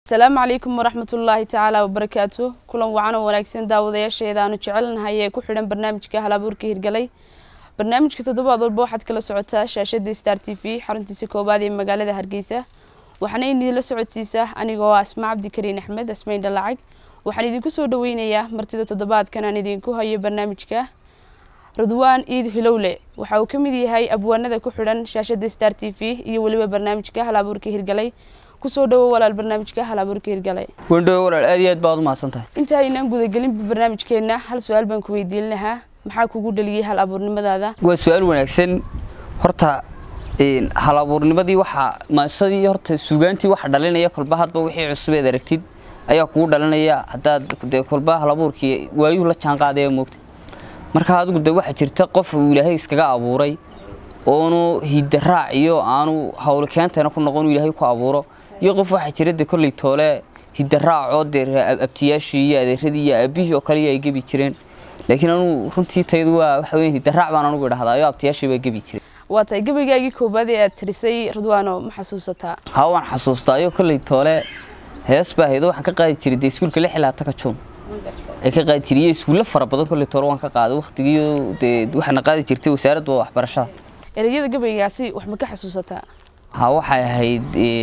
asalaamu calaykum waraxmatullaahi tacaala wabarakaatu kulan wacan oo wanaagsan daawadayaasheeda aanu jecelnahay ee ku xidhan barnaamijka halabuurka hirgalay barnaamijka toddobaad walba waxaad kala socotaa shaashada star t v xaruntiisa koowaad ee magaalada hargeysa waxaana idinla socodsiisa anigoo ah asma cabdikariin axmed asmayn dhalacag waxaan idinku soo dhaweynayaa martida toddobaadkan aan idinku hayo barnaamijka ridwaan iid hilowle waxa uu ka mid yahay abwaanada ku xidhan shaashada star t v iyo weliba barnaamijka halabuurka hirgalay kusoo dhawo walaal barnaamijka halabuurka hirgalay wendhowe walaal aad iyo aad baad u mahadsan tahay inta aynaan gudagelinba barnaamijkeena hal su-aal baan ku weydiin lahaa maxaa kugu dhaliyey hal abuurnimadaada waa su-aal wanaagsan horta hal abuurnimadii waxaa maasadii horta suugaantii waxa dhalinaya kolba hadba wixii cusubeed aragtid ayaa kugu dhalinaya haddaad dee kolba hal abuurkii waayuhu la jaan qaadaya moogta marka adigu de waxaa jirta qof uu ilaahay iskaga abuuray oonu hidaraac iyo aanu hawlo keentana ku noqon ilaahay ku abuuro iyo qof waxaa jira de kolley toole hidaraacoo dee abtiyaashii iyo adeeradii iyo aabihii oo kale ay gebi jireen laakiin anugu runtii taydu waa waxa weeye hidaraac baan anugu idhahdaa iyo abtiyaashii baa gebi jireen waa tahay gabaygaagii koobaad ee aad tirisay ridwaano ma xasuusataa haa waan xasuustaa iyo kolley toole hees baa haydo waxaan ka qaadi jiray dee iskuulka lix ilaa taka juun ay ka qaadi jiray iyo iskuulla fara badan kolley toole waan ka qaaday waqtigii dee waxaana qaadi jirtay wasaaradda waxbarashada ereyada gabaygaasi wax ma ka xasuusataa haa waxay ahayd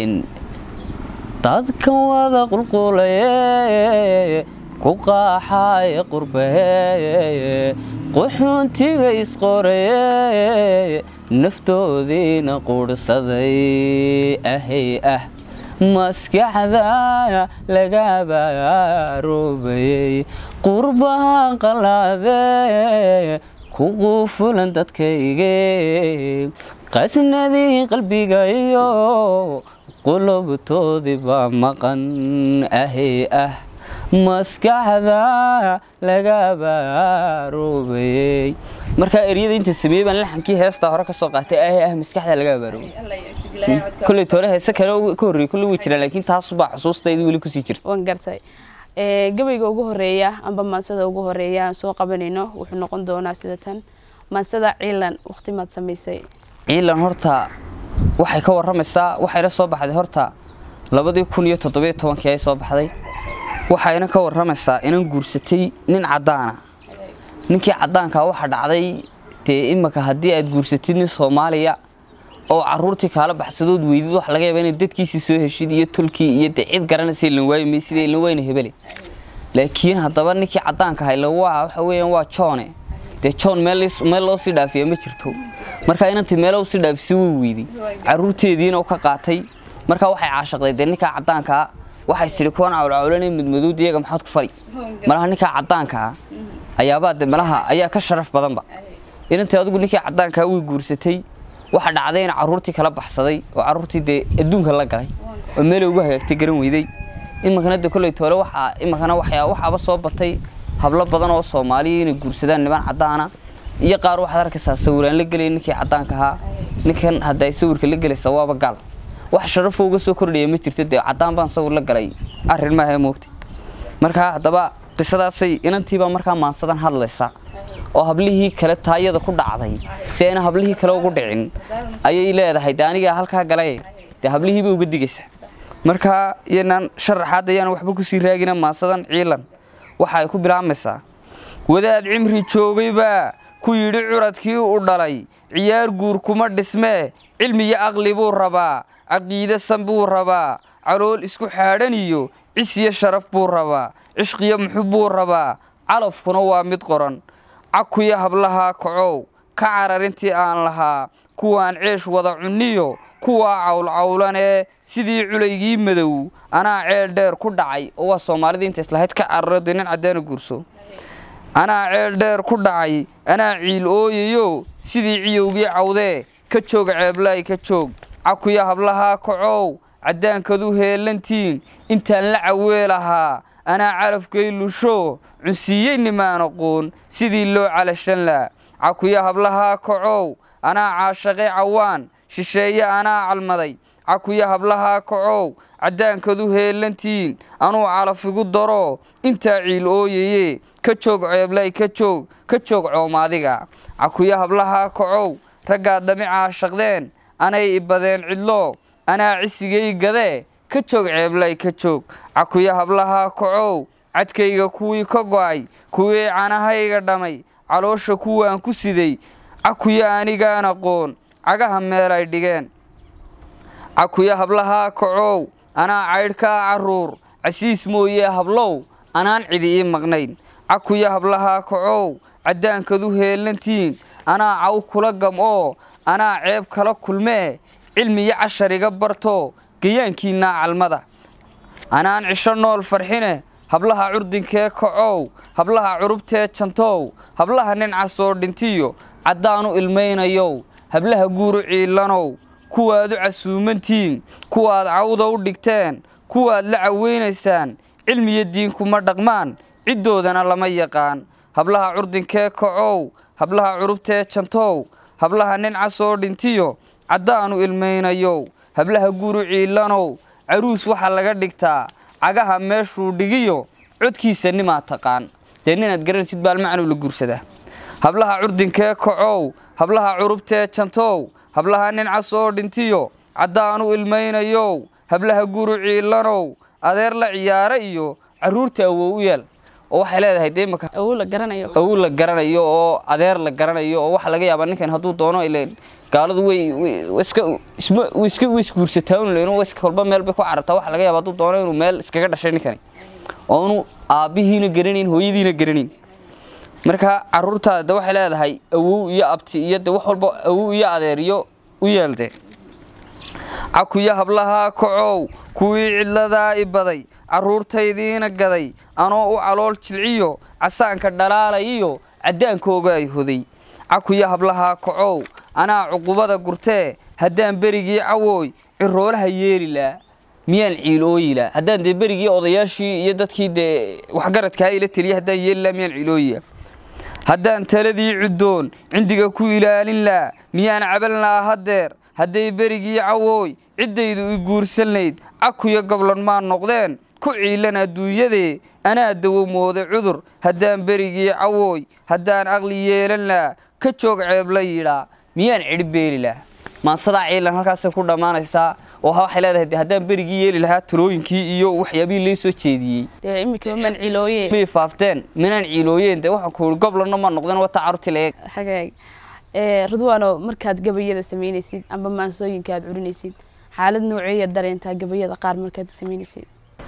dadkan wada qulqulaye ku qaaxaye qurbaye quxuuntiga isqoraye naftoodiina quudhsaday ahay ah maskaxda laga baarubayey qurbahan qalaade ku quufulan dadkayge qasnadii qalbiga iyo qulubtoodii baa maqan ahay ah maskaxda laga baarubayey markaa eryada inta sameeyey baan laxankii heestaa hore ka soo qaatay ahay ah maskaxda laga baarubayey kolley toore heese kale ka horreeyey kolley way jiraan laakiin taasubaa xusuustayda weli kusii jirta waan gartay gabayga ugu horeeya amba maansada ugu horeeya aan soo qabanayno wuxuu noqon doonaa sida tan maansada ciilan waqti maad samaysay ciilan horta waxay ka waramaysaa waxayna soo baxday horta labadii kun iyo toddobiyo tobankii ay soo baxday waxayna ka waramaysaa inan guursatay nin caddaana ninkii caddaankaa waxa dhacday dee imanka haddii aad guursatid nin soomaaliya oo caruurtii kaala baxsadood weydid wax laga yaaba inay dadkiisii soo heshid iyo tolkii iyo dee cid garanaysa ilan waayi maysida ilan wayna hebele laakiin haddaba ninkii caddaanka ahay la waa waxa weeyaan waa joone dee john meel loo sii dhaafiya ma jirto markaa inantii meelo usii dhaafisay wuu weyday caruurteediina u ka qaatay markaa waxay caashaqday dee ninkaa caddaankaa waxay tidhi kuwan cawlcawlanay mudmaduud iyaga maxaad ku fari malaha ninkaa caddaankaa ayaabaa de malaha ayaa ka sharaf badanba inantii adigu ninkii caddaankaa way guursatay waxa dhacday in caruurtii kala baxsaday oo caruurtii dee adduunka la galay oo meelay ugu hagaagtay garan weyday imankana de kolley toole waxaa imankana waxyaa waxaaba soo batay hablo badan oo soomaaliya inay guursadaan niman caddaana iyo qaar waxaad arkaysaa sawiraan la gelaya ninkii caddaanka ahaa ninkan hadda ay sawirka la gelaysa waaba gaal wax sharafo uga soo kordhaya ma jirto dee caddaan baan sawir la galay arrin maaha moogtay markaa haddaba qisadaasay inantiibaa markaa maansadan hadlaysa oo hablihii kale taayada ku dhacday si ayna hablihii kale ugu dhicin ayay leedahay de anigaa halkaa galay dee hablihiiba uga digaysa markaa iyanaan sharaxaad ayaan waxba kusii raagina maansadan ciilan waxa ay ku bilaabmaysaa wadaad cimri joogaybaa ku yidhi curadkii u dhalay ciyaar guur kuma dhismee cilmiyo aqli buu rabaa caqiide san buu rabaa calool isku xaadhan iyo cis iyo sharaf buu rabaa cishqiyo muxub buu rabaa calafkuna waa mid qoran cakuyo hablahaa kacow ka cararintii aan lahaa kuwaan ceesh wada cunniyo kuwaa cawlcawlanee sidii culaygii madow anaa ceel dheer ku dhacay oo waa soomaalidii inta islahayd ka cararo dee nin caddaana guurso anaa ceel dheer ku dhacay anaa ciil ooyayo sidii ciyowgii cawdee ka joog ceeblaay ka joog cakuyo hablahaa kacow caddaankadu heelantiin intaan la caweelahaa anaa calafkay lusho cunsiiyey nimaan aqoon sidii loo calashan laa cakuyo hablahaa kacow anaa caashaqay cawaan shisheeye anaa calmaday cakuyo hablahaa kacow caddaankadu heelantiin anuu calafigu daro intaa ciil ooyaye ka joog ceeblay ka joog ka joog coomaadiga cakuyo hablahaa kacow raggaad dhami caashaqdeen anay ibadeen cidlo anaa cisigay gadee ka joog ceeblay ka joog cakuya hablahaa kacow cadkayga kuwii ka go'ay kuwii canahayga dhamay caloosha kuwaan ku siday cakuya anigaan aqoon cagaha meel ay dhigeen cakuya hablahaa kacow anaa caydhkaa carruur casiis mooyee hablow anaan cidi ii maqnayn cakuya hablahaa kacow caddaankadu heellantiin anaa caw kula gam'oo anaa ceeb kala kulmee cilmiyo cashar iga barto gayaankiinnaa calmada anaan cisho nool farxine hablaha curdinkee kacow hablaha curubtee jantow hablaha nin casoo dhintiyo caddaanu ilmaynayow hablaha guuru ciillanow kuwaad u casuumantiin kuwaad cawda u dhigteen kuwaad la caweynaysaan cilmiyo diinkuma dhaqmaan ciddoodana lama yaqaan hablaha curdinkee kacow hablaha curubtee jantow hablaha nin casoo dhintiyo caddaanu ilmaynayow hablaha guuru ciillanow caruus waxaa laga dhigtaa cagaha meeshuu dhigiyo codkiisa nimaa taqaan dee ninaad garanaysid baalmacnuu la guursadaa hablaha curdinkee kacow hablaha curubtee jantow hablaha nin casoo dhintiyo caddaanu ilmaynayow hablaha guuru ciillanow adeer la ciyaara iyo carruurta awow u yeel oo waxay leedahay dee imaka awow la garanayo awow la garanayo oo adeer la garanayo oo waxa laga yaabaa ninkan hadduu doono ileen gaaladu way way iska isma way iska way isguursataa un leeno iska kolba meel bay ku carartaa waxa laga yaabaa hadduu doono inuu meel iskaga dhashay ninkani oo inu aabbihiina garanayn hooyadiina garanayn marka carruurtaada waxay leedahay awow iyo abti iyo de wax walba awow iyo adeer iyo u yeelde cakuya hablahaa kacow kuwii cidladaa i baday carruurtaydiina gaday anoo u calool jilciyo casaanka dhalaalayiyo caddaankooga ay hoday cakuya hablahaa kacow anaa cuqubada gurtee haddaan berigii cawooy ciroolaha yeelilaa miyaan ciilooyilaa haddaan dee berigii odayaashii iyo dadkii dee waxgaradkaa ila teliya haddaan yeelilaa miyaan ciilooyila haddaan taladii cuddoon cindiga ku ilaalin laa miyaan caban laa haddeer hadday berigii cawooy ciddaydu i guursannayd cakuyo goblan maa noqdeen ku ciilan adduunyadee anaa dawo mooday cudur haddaan berigii cawooy haddaan aqli yeelan laa ka joog ceeb la yidhaa miyaan cidhi beeli laha maansadaa ciilan halkaasay ku dhammaanaysaa oo waxay leedahay de haddaan berigii yeeli lahaa talooyinkii iyo waxyaabihii lee soo jeediyey dee iminkaba man cilooye may faafteen minaan ciilooyeen dee waxaan ku ihi goblanna ma noqdeen wata carruurtii la eeg xagaag ee ridwaano markaad gabayada samaynaysid amba maansooyinka aad curinaysid xaalad nooceeya dareentaa gabayada qaar markaad samaynaysid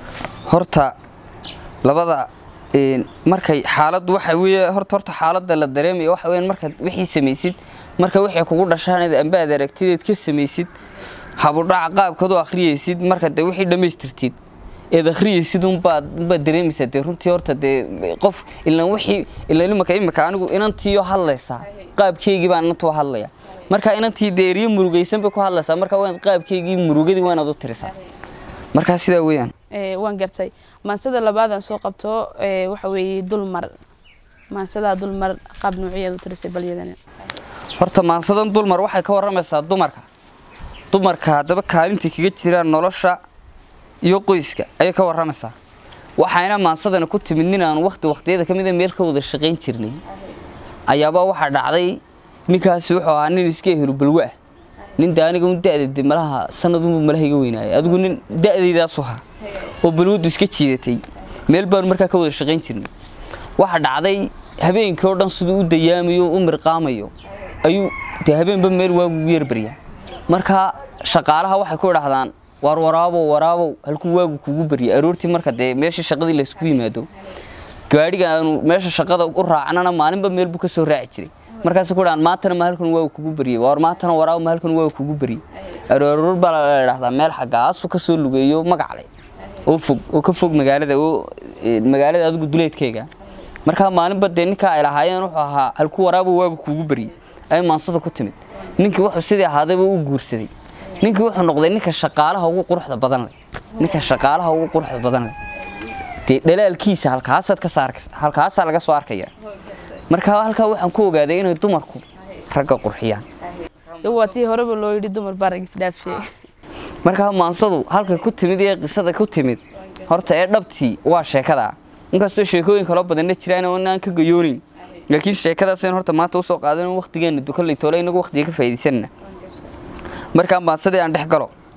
horta labada een, markay xaalad waxa weeye horta horta xaaladda la dareemayo waxa weeyaan markaad wixii samaysid marka wixii kugu dhashaan eed amba aad aragtideed ka samaysid habudhaca qaabkaad u akhriyaysid marka dee wixii dhammaystirtid eed akhriyaysid unbaad unbaad dareemaysaa dee runtii horta dee qof ilaan wixii ilaan imaka imaka anigu inantiiyo hadlaysaa qaabkeygii baan inantu hadlaya marka inantii dee eriyo murugaysan bay ku hadlaysaa marka waa qaabkeygii murugadii waa inaad u tirisaa markaa sidaa weeyaan ee waan gartay maansada labaadaan soo qabto ee waxa weeye dulmar maansadaa dulmar qaab noocyaad u tirisay balyadana horta maansadan dulmar waxay ka warramaysaa dumarka dumarka haddaba kaalintay kaga jiraan nolosha iyo qoyska ayay ka warramaysaa waxayna maansadana ku timid nin aan wakti wakhtiyada ka mida meel ka wada shaqayn jirnay ayaabaa waxaa dhacday ninkaasi wuxuu ahaa nin iska ehelu balwa ah nin de aniga un da'da de malaha sanadunbu malaha iga weynaayay adigu nin da'daydaasu ahaa oo balwaddu iska jiidatay meel baanu markaa ka wada shaqayn jirnay waxaa dhacday habeenkii oo dhan siduu u dayaamayo o u mirqaamayo ayuu dee habeenba meel waagu ugu yarbaryaa marka shaqaalaha waxay ku idhahdaan waar waraabow waraabow halkuu waagu kugu barya aroortii marka dee meeshii shaqadii laysku yimaado gaadhiga aanu meesha shaqada u raacnana maalinba meel buu ka soo raaci jiray markaasay ku dhahaan maantana ma halkan waagu kugu baryay waar maantana waraabo ma halkan waagu kugu baryay aroor baa la idhahdaa meel xaggaasu ka soo lugeeyo magacle oo fog oo ka fog magaalada oo eh, magaalada adigu duleedkeyga markaa maalinba dee ninkaa ay lahaayeen wuxuu ahaa halku waraabo waagu kugu baryay ay maansada ku timid ninkii wuxuu sidii ahaadayba u guursaday ninkii wuxuu noqday ninka shaqaalaha ugu quruxda badan leh ninka shaqaalaha ugu quruxda badan leh dee dhalaalkiisa halkaasaad ka saar halkaasaa laga soo arkaya marka halkaa waxaan ku ogaaday inay dumarku ragga qurxiyaan iyo waa tii horeba loo yidhi dumar baa rag isdhaafshay markaa maansadu halkay ku timid iyo qisada ku timid horta ee dhabtii waa sheekada inkastoo sheekooyin kaloo badanna jiraan oo inaan ka gayoonin laakiin sheekadaasaynu horta maanta usoo qaadan waqtigeena dukanlay toole inagu waqtiga ka faa'iidaysanna markaa maansadii aan dhex galo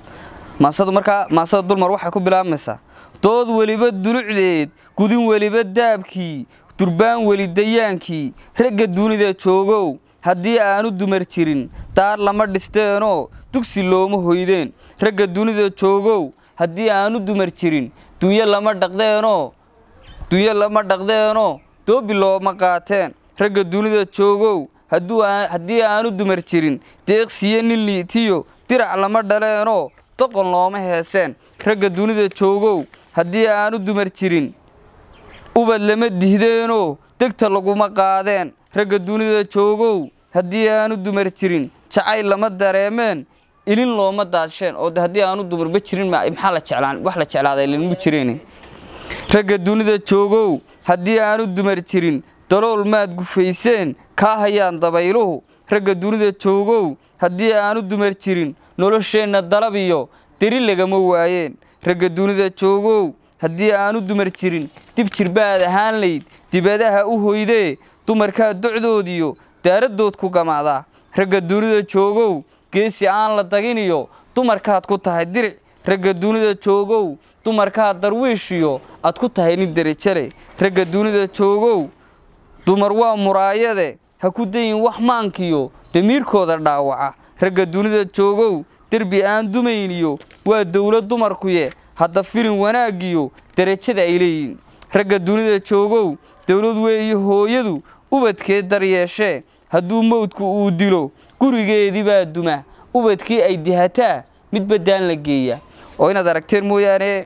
maasadu markaa maasada dulmar waxay ku bilaabmaysaa dood weliba dulucdeed gudin weliba daabkii durbaan weli dayaankii ragga dunida joogow haddii aanu dumar jirin daar lama dhisteenoo dugsi looma hoydeen ragga dunida joogow haddii aanu dumar jirin dunyo lama dhaqdeenoo dunyo lama dhaqdeenoo doobi looma qaateen ragga dunida joogow haddii aanu dumar jirin deeqsiyo nin liitiyo dirac lama dhaleenoo doqon looma heeseen ragga dunida joogow haddii aanu dumar jirin ubad lama dihdeenoo degta laguma qaadeen ragga dunida joogow haddii aanu dumar jirin jacayl lama dareemeen ilin looma daadsheen oo haddii aanu dumarba jirin maxaa la jeclaan wax la jeclaaday linmu jireen ragga dunida joogow haddii aanu dumar jirin dalool maad gufayseen kaa hayaan dabayluhu ragga dunida joogow haddii aanu dumar jirin nolosheenna dalab iyo deri lagama waayeen ragga dunida joogow haddii aanu dumar jirin dib jirbaad ahaan layd dibadaha u hoydee dumarkaa docdoodiyo daaradood ku gamaadaa ragga dunida joogow geesi aan la daginiyo dumarkaad ku tahay diric ragga dunida joogow dumarkaad darwiishiyo aad ku tahay nin derejale ragga dunida joogow dumar waa muraayade ha ku dayin wax maankiyo damiirkooda dhaawaca ragga dunida joogow derbi aan dumayniyo waa dowlad dumarkuye hadda filin wanaaggiyo derajada ay leeyihiin ragga dunida joogow dowlad weeye hooyadu ubadkeed daryeeshee hadduu mawdku uu dilo gurigeedii baa duma ubadkii ay dihataa mid baddaan la geeya oo inaad aragteen mooyaane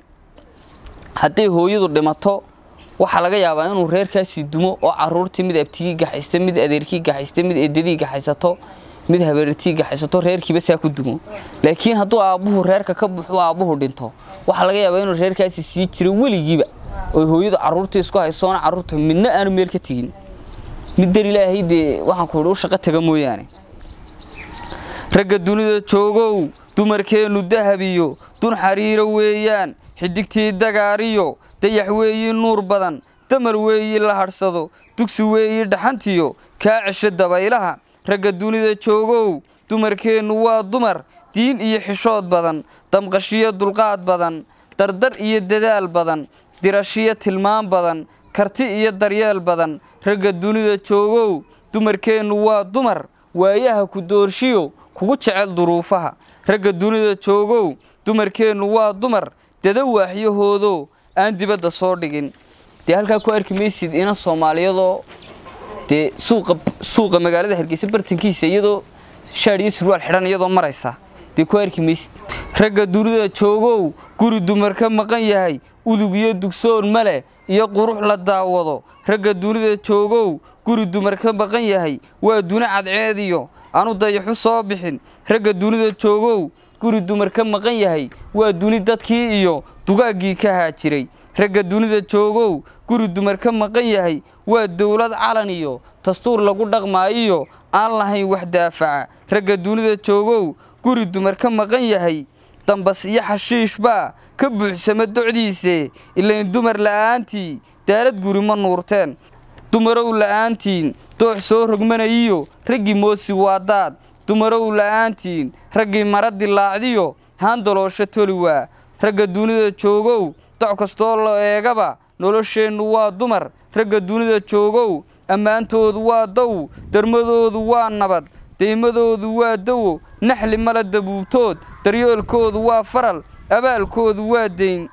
hadday hooyadu dhimato waxaa laga yaabaa inuu reerkaasii dumo oo caruurtii mid abtigii gaxaysta mid adeerkii gaxaysta mid eedadii gaxaysato mid habeertii gaxaysato reerkiiba saa ku dumo laakiin hadduu aabbuhu reerka ka buxu aabbuhu dhinto waxaa laga yaabaa inuu reerkaasi sii jiro weligiiba oo hooyadu caruurtii isku haysoona caruurta midna aanu meel ka tegin mid dar ilaahay dee waxaan ku idhi u shaqo taga mooyaane ragga dunida joogow dumarkeennu dahabiyo dun xariiro weeyaan xidigtii dagaariyo dayax weeyi nuur badan damar weeyi la hadhsado dugsi weeyi dhaxantiyo kaa cesho dabaylaha ragga dunida joogow dumarkeennu waa dumar diin iyo xishood badan damqashiyo dulqaad badan dardar iyo dadaal badan dirashiyo tilmaan badan karti iyo daryeel badan ragga dunida joogow dumarkeennu waa dumar waayaha ku doorshiyo kugu jecel duruufaha ragga dunida joogow dumarkeennu waa dumar dada waaxyahoodo aan dibadda soo dhigin dee halkaa ku arki maysid ina soomaaliyadoo dee suuqa suuqa magaalada hargeysa bartankiisa iyadoo shaadh iyo surwaal xidhan iyadoo maraysa dee ku arki maysid ragga dunida joogow guri dumar ka maqan yahay udug iyo dugsoon male iyo qurux la daawado ragga dunida joogow guri dumar ka maqan yahay waa duna cadceediyo aanu dayaxu soo bixin ragga dunida joogow guri dumar ka maqan yahay waa duni dadkii iyo dugaaggii ka haajiray ragga dunida joogow guri dumar ka maqan yahay waa dowlad calan iyo dastuur lagu dhaqmaayiyo aan lahayn wax daafaca ragga dunida joogow guri dumar ka maqan yahay dambas iyo xashiish baa ka buuxsama docdiise ilayn dumar la'aantii daarad guri ma nuurteen dumarow la'aantiin doox soo rogmanayiyo raggii moosi waa daad dumarow la'aantiin raggii mara dilaacdiyo haandaloosho toli waa ragga dunida joogow doc kastoo la eegaba nolosheennu waa dumar ragga dunida joogow ammaantoodu waa dow darmadoodu waa nabad deymadoodu waa dawo naxli mala dabuubtood daryoolkoodu waa faral abaalkoodu waa deyn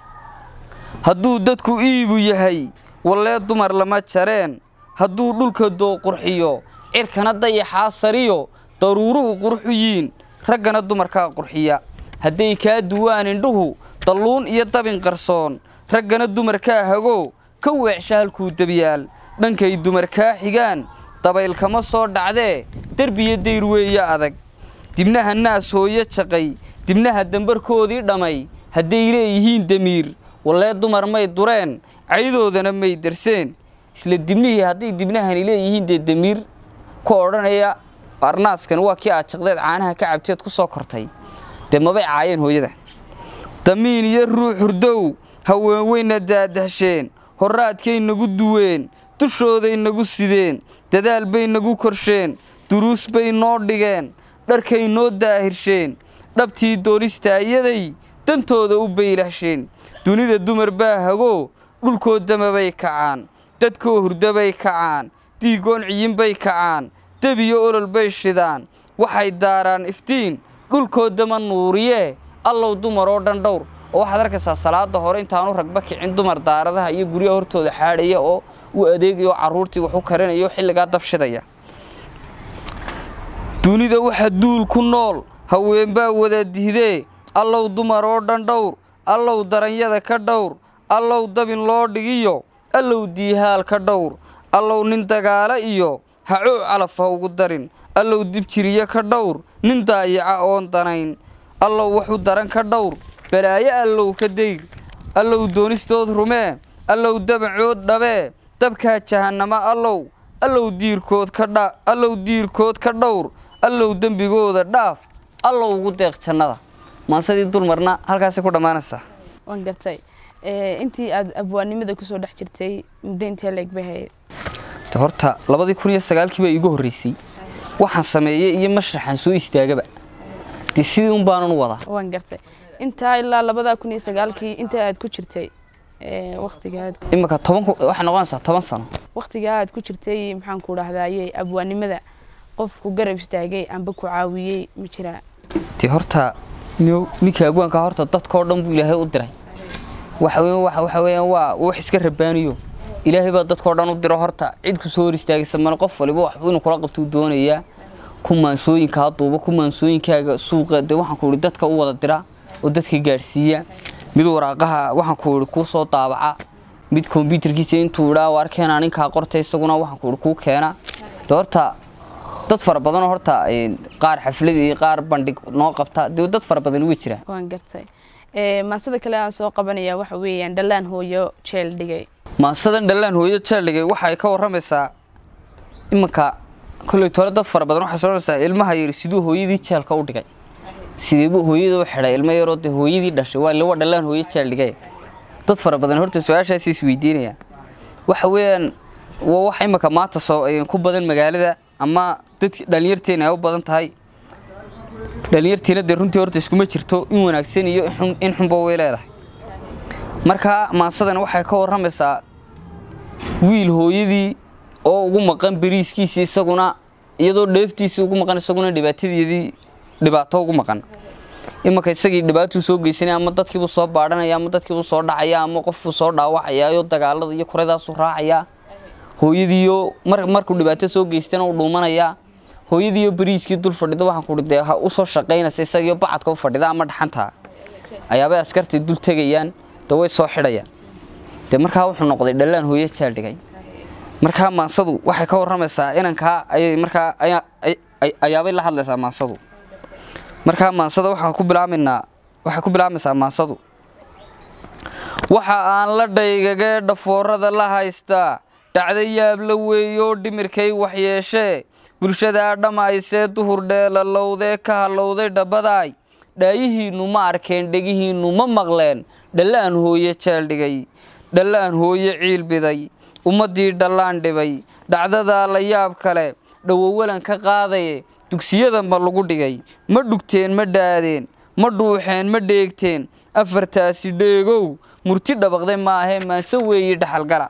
hadduu dadku iibu yahay wallee dumar lama jareen hadduu dhulka doo qurxiyo cirkana dayaxaa sariyo daruuruhu qurxu yiin raggana dumarkaa qurxiya hadday kaa duwaan indhuhu dalluun iyo dabin qarsoon raggana dumarkaa hago ka weecsha halkuu debyaal dhankay dumar kaa xigaan dabayl kama soo dhacdee derbiyo dayr weeye adag dibnaha naas hooyo jaqay dibnaha dambarkoodii dhammay hadday leeyihiin damiir wallee dumar may dureen caydoodana may darseen isla dibnihii hadday dibnahani leeyihiin dee damiir ku odhanaya arnaaskan waa kii aad jaqdeed caanaha ka cabteed ku soo kortay dee mabay caayeen hooyada damiin iyo ruux hurdow haween weyna daadahsheen horraadkay nagu duween dushooday nagu sideen dadaal bay nagu korsheen duruus bay noo dhigeen dharkay noo daahirsheen dhabtii doonista iyaday dantooda u baylahsheen dunida dumar baa hagoo dhulkoo damabay kacaan dadkoo hurdabay kacaan diigoon ciyinbay kacaan debiyo olol bay shidaan waxay daaraan iftiin dhulkoo dama nuuriyee allow dumar oo dhan dhowr oo waxaad arkaysaa salaada hore intaanu ragba kicin dumar daaradaha iyo guryaha hortooda xaadhaya oo u adeegaya oo carruurtii wax u karinaya oo xilligaa dabshidaya dunida waxa duul ku nool haweenbaa wada dihdee allow dumar oo dhan dhowr allow daranyada ka dhowr allow dabin loo dhigiyo allow diihaal ka dhowr allow nin dagaala iyo hacoo calaf ha ugu darin allow dibjiriye ka dhowr nin daayaca oon danayn allow waxu daran ka dhowr balaayo allow ka dayr allow doonistood rumee allow dabacood dhabee dabkaa jahannamo allow allow diirkood ka dha allow diirkood ka dhowr allow dembigooda dhaaf allow ugu deeq jannada maasadii dulmarna halkaasay ku dhammaanaysaa waan gartay intii aada abwaannimada kusoo dhex jirtay muddo intee leeg bay hayd de horta labadii kun iyo sagaalkii baa iigu horreysay waxaan sameeyey iyo mashraxaan soo istaagaba dee sidii un baanan u wadaa waan gartay intaa ilaa labada kun iyo sagaalkii inta aad ku jirtay waktiga aad iminka toban ku- waxay noqonaysaa toban sano waktiga aad ku jirtay maxaan ku dhahdaye abwaannimada qofku garab istaagay amba ku caawiyey ma jiraa dee horta nin- ninka agwaanka horta dadkao dhan buu ilaahay u diray waxa weeyaan waxa waxa weeyaan waa wax iska rabaaniyo ilaahay baa dadkao dhan u diro horta cid ku soo hor istaagaysa male qof waliba wax inuu kula qabtuu doonayaa ku maansooyinkaa duuba ku maansooyinkaaga suuqa dee waxaan ku ihi dadka u wada dira oo dadka gaadhsiiya mid waraaqaha waxaan ku ihi kuu soo daabaca mid kombyutarkiisa intuu idhaa waar keenaa ninkaa qorta isaguna waxaan ku ihi kuu keena dee horta dad fara badanoo horta een, qaar xaflad iyo qaar bandhig noo qabta dee dad fara badan way jiraan waan gartay maasada kale aan soo qabanaya waxa weeyaan dhallaan hooyo jeel dhigay maasadan dhallaan hooyo jeeldhigay waxay ka warramaysaa iminka kolley tore dad fara badan waxay soonaysaa ilmaha yari siduu hooyadii jeelka u dhigay sideebuu hooyada u xidhay ilmo yaroo dee hooyadii dhashay waa lawa dhallaan hooyo jeel dhigay dad fara badan horta su-aashaasi isweydiinayaan waxa weeyaan waa wax iminka maanta soo ee, ku badan magaalada ama dadki dhalinyarteena ay u badan tahay dhalinyartiina dee runtii horta iskuma jirto in wanaagsan iyo in xun- in xunba way leedahay marka maasadan waxay ka warramaysaa wiil hooyadii oo ugu maqan beriiskiisii isaguna iyadoo dheeftiisii ugu maqan isaguna dhibaatadeedii dhibaato ugu maqan imanka isagii dhibaatuu soo geysanaya ama dadkiibuu soo baadhanaya ama dadkiibuu soo dhacaya ama qofbuu soo dhaawacaya iyo dagaalada iyo kuradaasuu raacaya hooyadiiyo mar markuu dhibaato soo geystana uu dhuumanaya hooyadiiyo beriiskii dul fadhida waxaan kuhi dee ha usoo shaqaynaysa isagiyo bacadka u fadhida ama dhaxanta ayaabay askartii dul tegayaan dee way soo xidhayaan dee markaa wuxuu noqday dhallaan hooyo jaaldhigay markaa maansadu waxay ka warramaysaa inankaa ayay markaa ayaa- ay- ay- ayaabay la hadlaysaa maansadu markaa maansada waxaan ku bilaabaynaa waxay ku bilaabaysaa maansadu waxa aan la dhaygagee dhafoorada la haystaa dhacda yaab la weeyoo dhimirkay waxyeeshee bulshadaa dhammaysee duhur dheelalowdee ka hallowday dhabbadaay dhaayihiinnu ma arkeen dhegihiinnu ma maqleen dhallaan hooye jeeldhigay dhallaan hooye ciilbiday ummaddii dhallaan dhibay dhacdadaa la yaab kale dhowowalan ka qaadaye dugsiyada ma lagu dhigay ma dhugteen ma dhaadeen ma dhuuxeen ma dheegteen afartaasi dheegow murti dhabaqday maahee maanse weeye dhaxalgala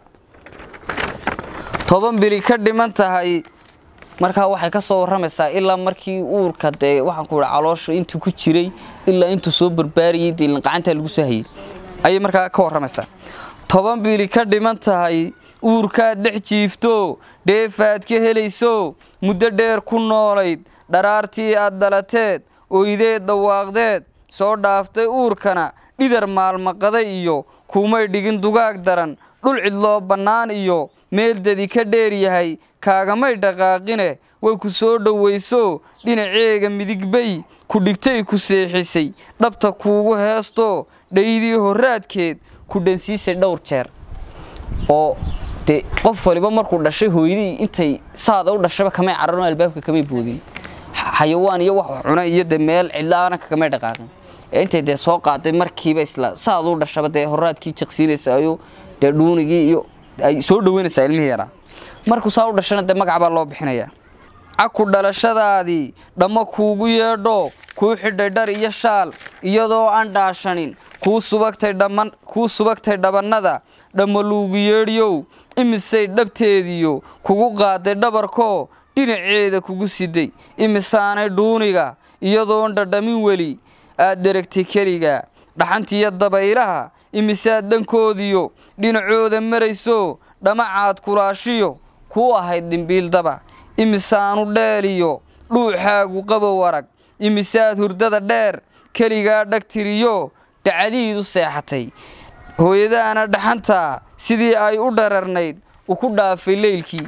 toban bili ka dhiman tahay markaa waxay ka soo warramaysaa ilaa markii uurka dee waxaan ku ihi caloosha intuu ku jiray ilaa intuu soo barbaariyey dee gacantaa lagu soo hayay ayay markaa ka warramaysaa toban bili ka dhiman tahay uurkaad dhex jiifto dheefaad ka helayso muddo dheer ku noolayd dharaartii aad dhalateed oydeed dhawaaqdeed soo dhaaftay uurkana dhidar maalmaqaday iyo kumay dhigin dugaag daran dhul cidloo bannaan iyo meel dadi ka dheer yahay kaagamay dhaqaaqine way ku soo dhowayso dhinaceega midigbay ku dhigtay ku seexisay dhabta kuugu heesto dhaydii horraadkeed ku dhansiisay dhowr jeer oo dee qof waliba markuu dhashay hooyadii intay saada u dhashaba kamay cararno albaabka kamay boodin Xa- xayawaan iyo wax cuna iyo dee meel cidlaana kagamay dhaqaaqin ee intay dee soo qaaday markiiba isla saada u dhashaba dee horraadkii jaqsiinaysa ayo dee dhuunigii iyo ay soo dhaweynaysaa ilmihii yaraa markuu saa u dhashana dee magac baa loo bixinayaa caku dhalashadaadii dhamma kuugu yeedho kuu xidhay dhar iyo shaal iyadoo aan dhaashanin kuu subagtay dhamman kuu subagtay dhabannada dhammaluugu yeedhiyow imisay dhabteediyo kugu qaaday dhabarkoo dhinaceeda kugu siday imisaanay dhuuniga iyadoon dhadhamin weli aad deragtay keliga dhaxantiiyo dabaylaha imisaad dhankoodiyo dhinacooda marayso dhamacaad kulaashiyo kuu ahayd dhimbiildaba imisaanu dheeliyo dhuuxaagu qabow arag imisaad hurdada dheer keligaa dhagtiriyo dhacdiidu seexatay hooyadaana dhaxantaa sidii ay u dhararnayd u ku dhaafay leylkii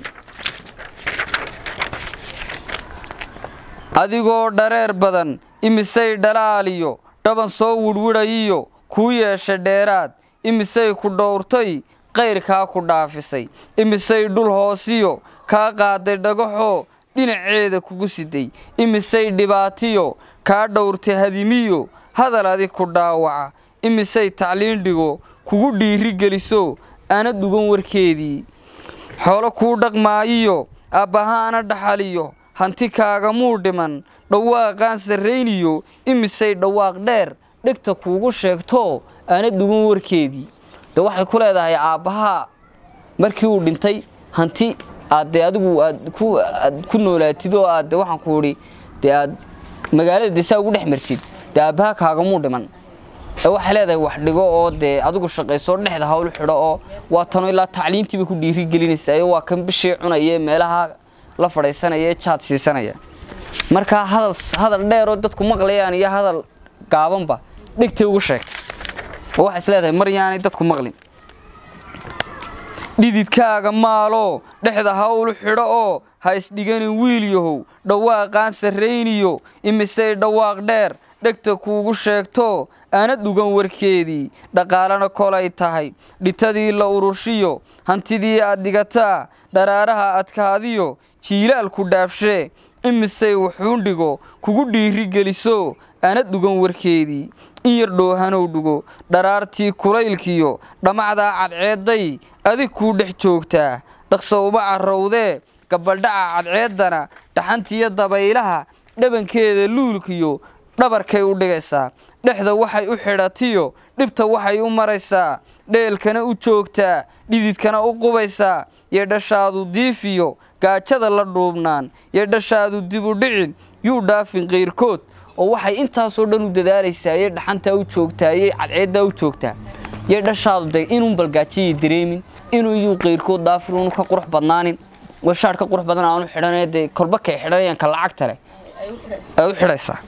adigoo dhareer badan imisay dhalaaliyo dhaban soo widhwidhayiyo kuu yeeshay dheeraad imisay ku dhowrtay qayrkaa ku dhaafisay imisay dhul hoosiyo kaa qaaday dhagaxoo dhinaceeda kugu siday imisay dhibaatiyo kaa dhowrtay hadimiyo hadal adig ku dhaawaca imisay tacliin dhigo kugu dhiiri geliso ana dugan warkeedii xoolo kuu dhaqmaayiyo aabbahaana dhaxaliyo hanti kaagamuu dhiman dhawaaqaan sarrayniyo imisay dhawaaq dheer dhegta kuugu sheegto ana dugan warkeedii de waxay ku leedahay aabbahaa markii uu dhintay hanti aad dee adigu aad ku aad ku noolaatid oo aad de waxaan ku idhi dee aad magaalada dee saa ugu dhex martid dee aabbahaa kaagamuu dhiman ee waxay leedahay wax dhigo oo dee adigu shaqayso dhexda hawl xidho oo waa tano ilaa tacliintiiba ku dhiiri gelinaysaa waa kan bishii cunaya ee meelaha la fadhiisanaya ee jaad siisanaya markaa hadal hadal dheer oo dadku maqlayaan iyo hadal gaabanba dhegtay ugu sheegtay oo waxay is leedahay mar yaanay dadku maqlin dhididkaaga maaloo dhexda hawl xidho oo ha isdhiganin wiil yahow dhawaaqaan sarrayniyo imisay dhawaaq dheer dhegta kuugu sheegto ana dhugan warkeedii dhaqaalana kolay tahay dhitadii la ururshiyo hantidii aad dhigataa dharaaraha adkaadiyo jiilaalku dhaafshee imisay wuxuundhigo kugu dhiiri geliso ana dhugan warkeedii in yar dhoohanow dhigo dharaartii kulaylkiyo dhammacdaa cadceedday adig kuu dhex joogtaa dhaqso uma carrowdee gabaldhaca cadceeddana dhaxantiiyo dabaylaha dhabankeeda luulkiyo dhabarkay u dhigaysaa dhexda waxay u xidhatiyo dhibta waxay u maraysaa dheelkana u joogtaa dhididkana u qubaysaa yeedhashaadu diifiyo gaajada la dhuubnaan yeedhashaadu dib u dhicin yuu dhaafin qayrkood oo waxay intaasoo dhan u dadaalaysaa yee dhaxantaa u joogtaa yee cadceeddaa u joogtaa yee dhashaadu de inuun balgaajiyay dareemin inuu iyuu qayrkood dhaafin unu ka qurux badnaanin washaadh ka qurux badan aanu xidhanee dee kolba kay xidhanayaan ka lacagta leh ay u xidhaysaa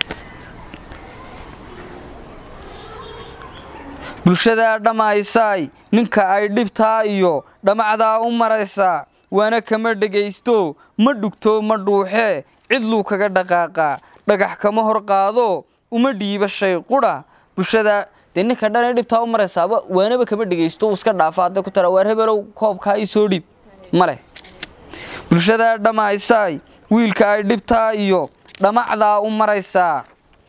bulshadaa dhammaysaay ninka ay dhibtaa iyo dhammacdaa u maraysaa waana kama dhegaysto ma dhugto ma dhuuxee cidluu kaga dhaqaaqaa dhagax kama hor qaado uma dhiiba shay qudha bulshadaa dee ninka dhanay dhibtaa u maraysaaba waanaba kama dhegaysto uu iska dhaafa hadda ku tara waar hebelow koobkaa ii soo dhiib ma leh bulshadaa dhammaysaay wiilka ay dhibtaa iyo dhammacdaa u maraysaa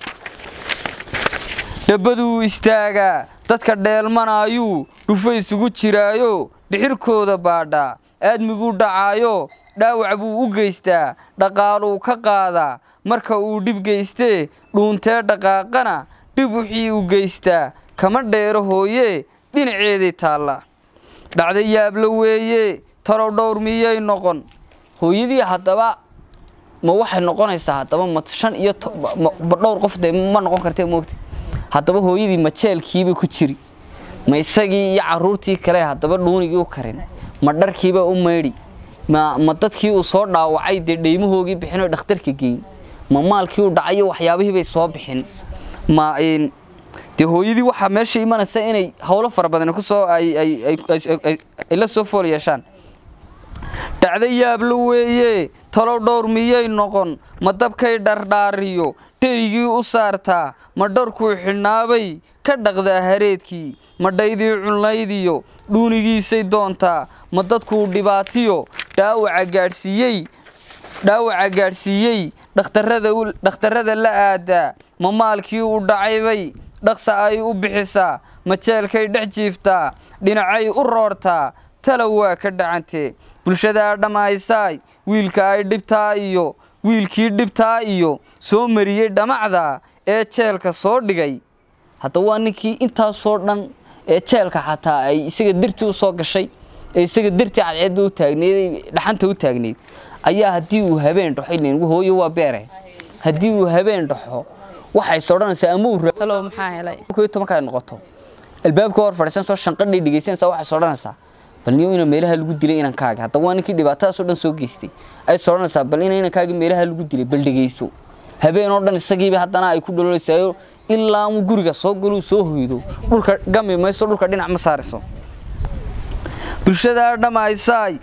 dhabbaduu istaagaa dadka dheelmanaayuu dhufa isugu jiraayo dhixirkooda baadhaa aadmiguu dhacaayo dhaawac buu u geystaa dhaqaaluu ka qaadaa marka uu dhib geystee dhuuntee dhaqaaqana dhib wixii u geystaa kama dheero hooye dhinaceeday taalla dhacda yaabla weeye talow dhowr miyay noqon hooyadii haddaba ma waxay noqonaysaa haddaba ma shan iyo dhowr qof dee ma noqon kartee moogta haddaba hooyadii ma jeelkiiba ku jiri ma isagii iyo caruurtii kale haddaba dhuunigii u karin ma dharkiiba u maydhi ma ma dadkii uu soo dhaawacay dee dheymahoogii bixinoo dhakhtarka geyn ma maalkii uu dhacayo waxyaabihiibay soo bixin ma dee hooyadii waxaa meesha imanaysa inay howlo fara badan kusoo ay la soo fool yeeshaan dhacda yaabla weeye talow dhowr miyay noqon ma dabkay dhardhaariyo dherigii u saartaa ma dharkuu xidhnaabay ka dhaqdaa hareedkii ma dhaydii cunlaydiyo dhuunigiisay doontaa ma dadkuu dhibaatiyo dhaawaca gaadhsiiyey dhaawaca gaadhsiiyey dhakhtarrada la aadaa ma maalkii u dhacaybay dhaqsa ay u bixisaa ma jeelkay dhex jiiftaa dhinacay u roortaa talow waa ka dhacantee bulshadaa dhammaysaay wiilka ay dhibtaa iyo wiilkii dhibtaa iyo soo mariyey dhamacda ee jeelka soo dhigay hadda waa ninkii intaasoo dhan ee jeelka xataa ay isaga dartii u soo gashay ee isaga dartii cadceedda u taagneyd dhaxanta u taagneyd ayaa haddii uu habeen dhaxo ileen hooyo waa beere haddii uu habeen dhaxo waxays odhanaysaa ama uu rabo talow maxaa helay kow iyo tobanka ay noqoto albaabka hor fadhiisan soo shanqadhay dhegaysanaysaa waxays odhanaysaa bal niyo ina meelaha lagu dilay inankaaga hadda waa ninkii dhibaatadaasoo dhan soo geystay ays odhanaysaa bal ina inankaaga meelaha lagu dilay bal dhegaysto habeen oo dhan isagiiba haddana ay ku dhaloolaysayo ilaa mu guriga soo galuu soo hoydo dhulka gami mayso dhulka dhinac ma saarayso bulshadaa dhammaysaay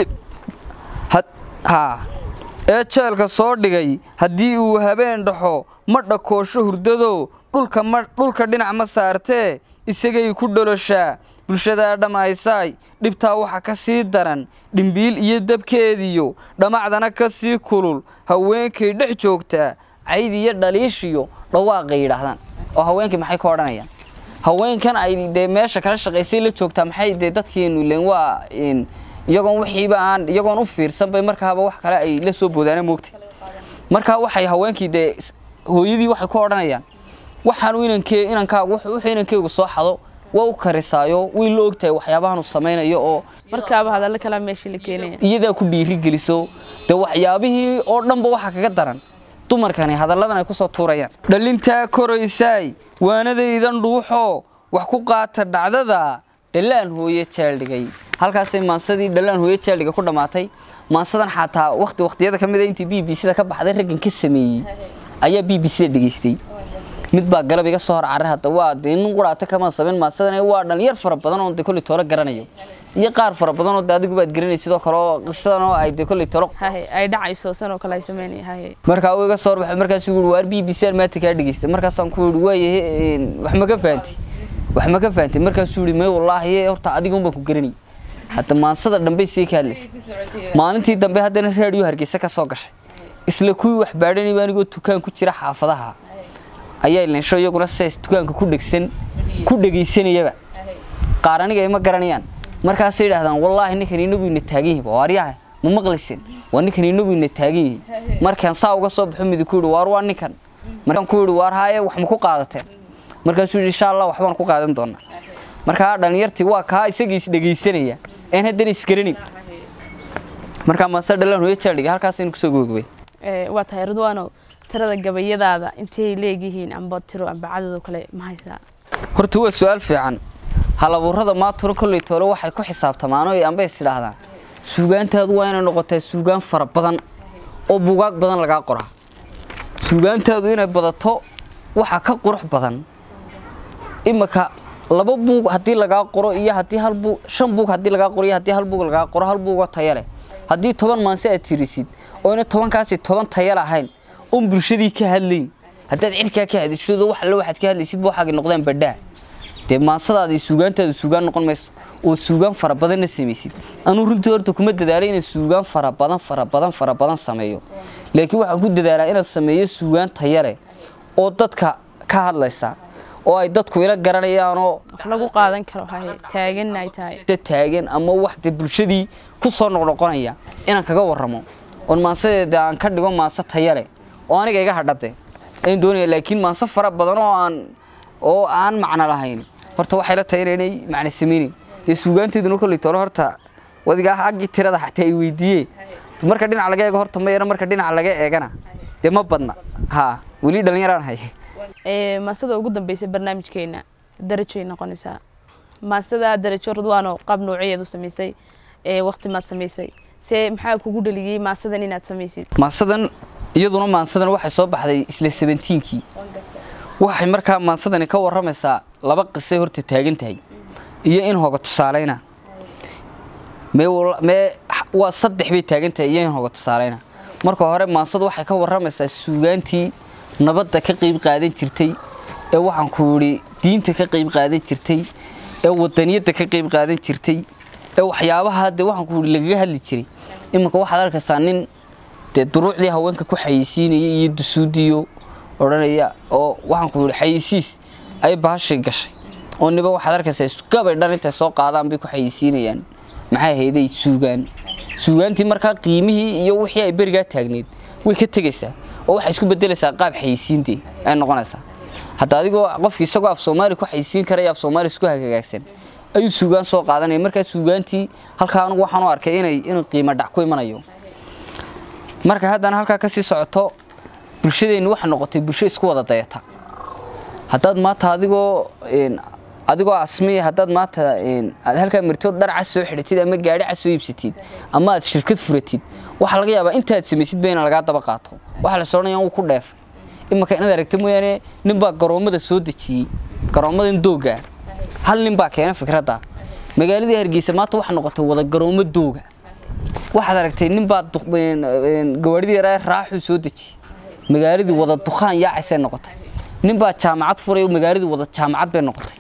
haa ee jeelka soo dhigay haddii uu habeen dhaxo ma dhakoosho hurdado dhulka ma dhulka dhinac ma saartee isagay ku dholoshaa bulshadaa dhammaysaay dhibtaa waxa ka sii daran dhimbiil iyo dabkeediyo dhamacdana ka sii kulul haweenkay dhex joogtaa cayd iyo dhaliishiyo dhawaaqay yidhaahdaan oo haweenkii maxay ka odhanayaan haweenkan ay dee meesha kala shaqaysay la joogtaa maxay dee dadkeenu leen waa iyagoon wixiiba aan iyagoon u fiirsan bay markaaba wax kale ay la soo boodaana moogta markaa waxay haweenkii dee hooyadii waxay ku odhanayaan waxaanu inankee inankaagu wuxuu inankeygu soo xado waa u karisaayo way la ogtahay waxyaabahan uu samaynayo oo markaaba hadallo kalaa meeshii la keenaya iyadaa ku dhiiri geliso dee waxyaabihii oo dhanba waxa kaga daran dumarkani hadalladan ay kusoo tuurayaan dhalintaa koraysaay waanadaydan dhuuxoo wax ku qaata dhacdada dhallaan hooye jaaldhigay halkaasay maansadii dhallaan hooye jaaldhiga ku dhammaatay maansadan xataa wakti wakhtiyada ka mid a intii b b c da ka baxday raggan ka sameeyey ayaa b b c da dhegaystay mid baa galab iga soo hor carray hadda waa dee nin quraata kama samayn maansadan waa dhalinyar fara badan oo dee kolley toolo garanayo iyo qaar fara badan oo dee adigu baad garanay sidoo kale oo qisadan oo ay dee kolley toolo haye ay dhacayso san oo kale ay sameynaya haye markaa uu iga soo horbaxay markaasuu yidhi waar b b c aan maanta kaa dhegaystay markaasaan ku yidhi waayahe wax ma ka fahantay wax ma ka fahantay markaasuu yidhi may wallaahi horta adiga un baan ku garanay hadda maansada dambey sii ka hadlaysay maalintii dambe haddana raadiyo hargeysa ka soo gashay isla kuwii wax baadhanayba anigoo dukaan ku jira xaafadaha ayaa leensho iyaguna sidaas dukaanka ku dhegsan ku dhegaysanayaba qaar aniga ima garanayaan markaasay yidhaahdaan wallaahi ninkan inagu ina taagan yahay waaryaha ma maqlaysin waa ninkan inagu ina taagan yahay markaan saa uga soo baxo midi ku yidhi waar waa ninkan markaan ku yidhi waar haaye wax ma ku qaadateen markaasuu yidhi insha allah waxbaan ku qaadan doonaa markaa dhalinyartii waa kaa isagii is dhegaysanaya een haddana isgaranayn markaa maase dhalaan hooyo jaaldhiga halkaasaynu kusoo gogobay waa tahay ridwaano tirada gabayadaada intay leegyihiin amba tiro amba cadad oo kale ma haysaa horta waa su-aal fiican halabuurada maaturo kolley toole waxay ku xisaabtamaan oo amba is idhaahdaan suugaantaadu waa inay noqotaa suugaan fara badan oo buugaag badan lagaa qoraa suugaantaadu inay badato waxaa ka qurux badan imika laba buug haddii lagaa qoro iyo haddii hal buug shan buug haddii lagaa qoro iyo haddii hal buug lagaa qoro hal buugoo taya leh haddii toban maanse aad tirisid oo ina tobankaasi toban taya lahayn oon bulshadii ka hadlayn haddaad cirkaa ka hadishado wax alle waxaad ka hadlaysid waxaagay noqdaan badhaa dee maansadaadii suugaantaadu suugaan noqon mayso oo suugaan fara badanna samaysid anuu runtii horta kuma dadaalay inaan suugaan fara badan fara badan fara badan sameeyo laakiin waxaan ku dadaalaa inaan sameeyo suugaan taya leh oo dadka ka hadlaysa oo ay dadku ila garanayaanoo wax lagu qaadan karo haye taagan ay tahay da taagan ama wax dee bulshadii ku soo noqnoqonaya inaan kaga warramo oon maansadeeda aan ka dhigo maanse taya leh oo aniga iga hadhade ayaan doonaya laakiin maanse fara badan oo aan oo aan macno lahayn horta waxay la tahay inay macno sameynin dee suugaanteeduna kolley toole horta wadigaa aggii tirada xataa ay weydiiyee marka dhinac laga eego horta ma yara marka dhinac laga eegana dee ma badna haa weli dhallinyaraan hay maasada ugu dambeysay barnaamijkeena darajay noqonaysaa maasada darajo ridwaano qaab noocyadeed u samaysay waqti maad samaysay se maxaa kugu dhaliyey maasadan inaad samaysid maansadan iyaduna maansadan waxay soo baxday isla sebentiinkii waxay markaa maansadani ka warramaysaa laba qisay horta taagan tahay iyo in hoga tusaaleyna mee waa saddex bay taagan tahay iyo in hoga tusaaleyna marka hore maansadu waxay ka warramaysaa suugaantii nabadda ka qayb qaadan jirtay ee waxaan ku yidhi diinta ka qayb qaadan jirtay ee wadaniyadda ka qayb qaadan jirtay ee waxyaabaha dee waxaan ku yidhi lagaga hadli jiray iminka waxaad arkaysaa nin dee duruucdii haweenka ku xayeysiinaya iyo dusuudiyo odhanaya oo waxaan ku yidhi xayeysiis ay bahashay gashay oo niba waxaad arkaysaa gabay dhan intay soo qaadaan bay ku xayeysiinayaan maxay hayday suugaan suugaantii markaa qiimihii iyo wixii ay berigaa taagneyd way ka tegaysaa oo waxay isku bedelaysaa qaab xayisiintii ay noqonaysaa hadda adigoo qofki isagoo af soomaali ku xayisiin karaya af soomaali isku hagaagsan ayuu suugaan soo qaadanaya markaa suugaantii halkaa anigu waxaan u arkay inay inuu qiimo dhac ku imanayo marka haddana halkaa kasii socoto bulshadeenni waxaa noqotay bulsho isku wada dayata haddaad maanta adigoo adigoo asmiya haddaad maanta aad halkaa martood dhar cas soo xidhatid ama gaadhi cas soo iibsatid ama aad shirkad furatid waxaa laga yaabaa intaad samaysidba ina lagaa daba qaato waxaa la soonaya wuu ku dheefay imanka inaad aragta mooyaane ninbaa garoommada soo dejiyey garoommadan dooga hal nin baa keena fikradda magaaladii hargeysa maanta waxaa noqotay wada garoommo dooga waxaad aragtay ninbaa gawaadhidii yaraa raaxuu soo dejiyey magaaladii wada dukhaan yaacaysay noqotay ninbaa jaamacad furay magaaladii wada jaamacad bay noqotay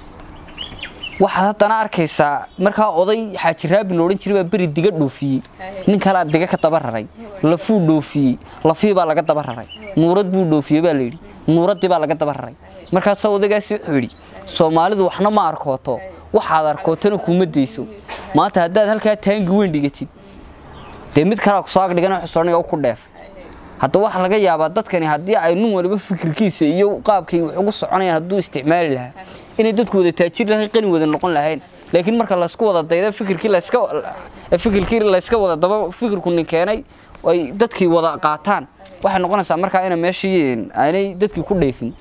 waxaad haddana arkaysaa markaa oday xaaji raabin loodhan jiray baa beri diga dhoofiyey nin kalea diga ka daba raray lafuu dhoofiyey lafii baa laga daba raray nuurad buu dhoofiyey baa layidhi nuuraddii baa laga daba raray markaasaa odagaasi wuxuu yidhi soomaalidu waxna ma arkooto waxaad arkootana kuma dayso maanta haddaad halkaa taangi weyn dhigatid dee mid kalea kusoo agdhigan xusooniga u ku dheefay hadda waxaa laga yaabaa dadkani haddii ay nin waliba fikirkiisa iyo qaabkay wax ugu soconayaan hadduu isticmaali lahaa inay dadku wada taajir lahayn qani wada noqon lahayn laakiin marka laysku wada dayda fikirkii layska fikirkii layska wada daba fikirku nin keenay ay dadkii wada qaataan waxay noqonaysaa markaa ina meeshii aanay dadkii ku dheefin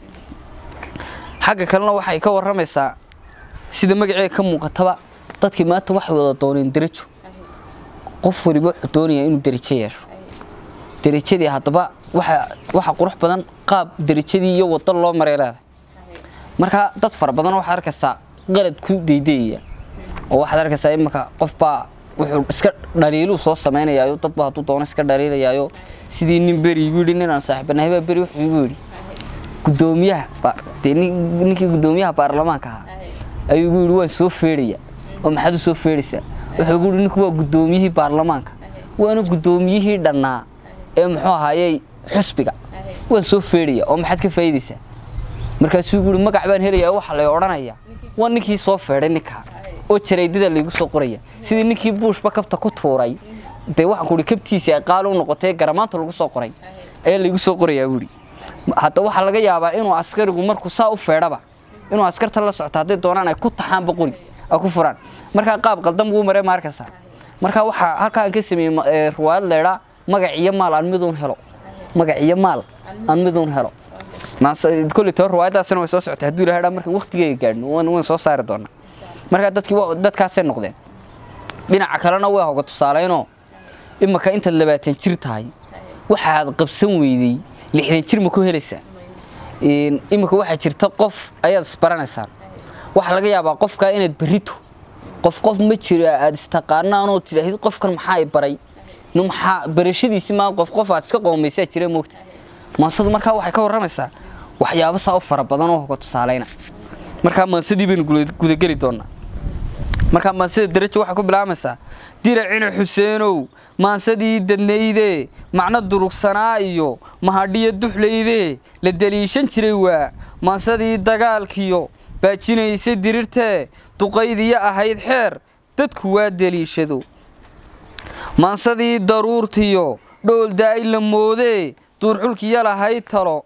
xagga kalena waxay ka warramaysaa sida magaceeda ka muuqataba dadkii maanta waxay wada dooneen derajo qof waliba wuxuu doonayaa inuu derajo yeesho derajadii haddaba waxa qurux badan qaab derajadii iyo wado loo maray leedahay marka dad fara badan waxaad arkaysaa qalad ku daydayaya oo waxaad arkaysaa imanka qofbaa wuxuu iska dhaliiluu soo samaynayaayo dadba hadduu doono iska dhaliilayaayo sidii nin beri igu yidhi ninaan saaxiibanahay baa beri wuxuu igu yidhi gudoomiyaha dee ninkii gudoomiyaha baarlamaanka ahaa ayuu igu yidhi waan soo feedhaya oo maxaad u soo feedhaysaa wuxuu igu yidhi ninku waa gudoomiyihii baarlamaanka waana gudoomiyihii dhannaa ee muxuu ahaayey xusbiga waan soo feedhaya oo maxaad ka faa'iidaysaa markaasuu guuri magac baan helayaa waxa lay odhanayaa waa ninkii soo feedhay ninkaa oo jaraydada laygu soo qoraya sidii ninkii buushba kabta ku tuuray dee waxaan ku ihi kabtiisii ay qaali u noqotay garamaanta lagu soo qoray ayaa laygu soo qorayaa buuri hadda waxaa laga yaabaa inuu askarigu markuu saa u feedhaba inuu askarta la socto hadday doonaan ay ku taxaanba qori ay ku furaan markaa qaab qaldan buu maray maarkasa markaa waxaa halkaan ka sameeyey riwaayad leedhaa magac iyo maal aan miduun helo magac iyo maal aan miduun helo kulli too riwaayadaasina way soo socotay hadduu ilahay marka waqtigeega gaadhno waan soo saari doonaa markaa dadkii dadkaasay noqdeen dhinaca kalena way hoga tusaaleynoo imaka intaad labaatan jir tahay waxaad qabsan weydey lixdan jir ma ku helaysaa imika waxaa jirta qof ayaad isbaranaysaan waxaa laga yaabaa qofkaa inaad berrito qof qof ma jira aad istaqaanaanoo tidhaahid qofkan maxaa i baray maxaa barashadiisi maa qof qof aad iska qoomaysaa jira moogta maansadu markaa waxay ka warramaysaa waxyaabo saa u fara badan oo hoga tusaaleyna markaa maansadii baynu gudageli doonaa markaa maansada darajo waxay ku bilaabaysaa diracina xuseenow maansadii dadnayde macno durugsanaa iyo mahadhiyo duxlayde la deliishan jiray waa maansadii dagaalkiyo baajinaysa dirirtee duqaydiyo ahayd xeer dadku waa deliishado maansadii daruurtiyo dhool daa'y la moodee duurxulkiya lahayd talo